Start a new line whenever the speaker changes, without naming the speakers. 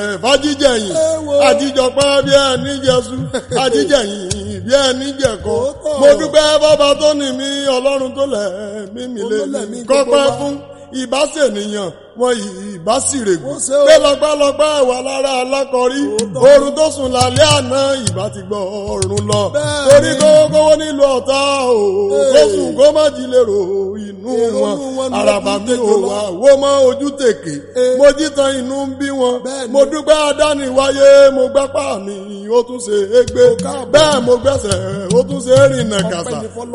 fàjíjẹyìn àtijọpẹ́ bí ẹni jẹsú àjíjẹyìn bí ẹni jẹkọ mo dúpẹ́ bàbá tó ní mi ọlọ́run tó lẹ̀ mí mi lé mi kọ́pẹ́ fún ìbásènìyàn wọn ìbásìrègùn pé lọ́pẹ́lọpẹ́ wà lára alákọ̀rí oorun tó sùn lálẹ́ àná ìbá ti gbọ́ ọ̀run lọ torí kówókówó nílùú ọ̀tá o kó sùn kó má jí lérò inú wọn àràbà mi ò wá wó mọ́ ojú tèké mo jí tan inú ń bí wọn mo dúpẹ́ adániwáyé mo gbápá mi ó tún ṣe é gbé bẹ́ẹ̀ mo gbẹ́sẹ̀ ó tún ṣe é rìnnà kàṣà